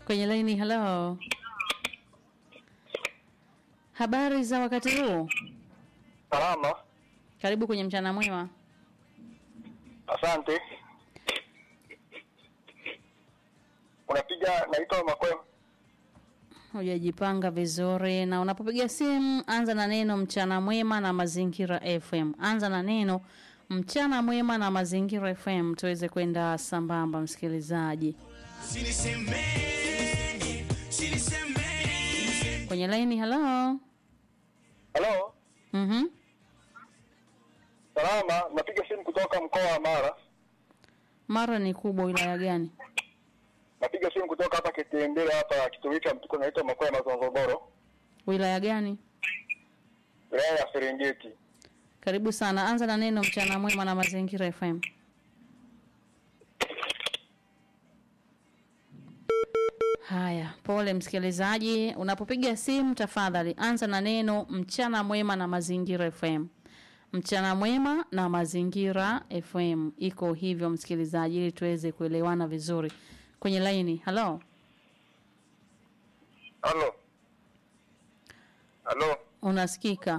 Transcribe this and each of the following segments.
kwenye laini. Halo, habari za wakati huu? Salama, Karibu kwenye mchana mwema. asante. Unapiga, naitwa Makwema. Hujajipanga vizuri, na unapopiga simu anza na neno mchana mwema na mazingira FM. Anza na neno mchana mwema na mazingira FM tuweze kwenda sambamba, msikilizaji. Kwenye laini, halo. Halo, Mhm. salama. Napiga simu kutoka mkoa wa Mara. Mara ni kubwa, wilaya gani? Napiga simu kutoka hapa Kitembele, hapa kitongoji cha Mtuko, naitwa Makwema Zonzoboro, Wilaya gani? wilaya ya Serengeti. Karibu sana. Anza na neno mchana mwema na mazingira FM. Haya, pole msikilizaji, unapopiga simu tafadhali anza na neno mchana mwema na mazingira FM. Mchana mwema na mazingira FM iko hivyo msikilizaji, ili tuweze kuelewana vizuri kwenye laini. Halo, Halo, halo, unasikika?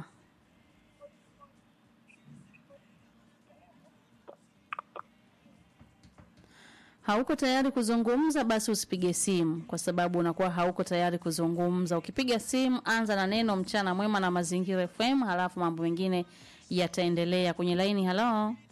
hauko tayari kuzungumza, basi usipige simu, kwa sababu unakuwa hauko tayari kuzungumza. Ukipiga simu, anza na neno mchana mwema na mazingira FM, halafu mambo mengine yataendelea. Kwenye laini, halo,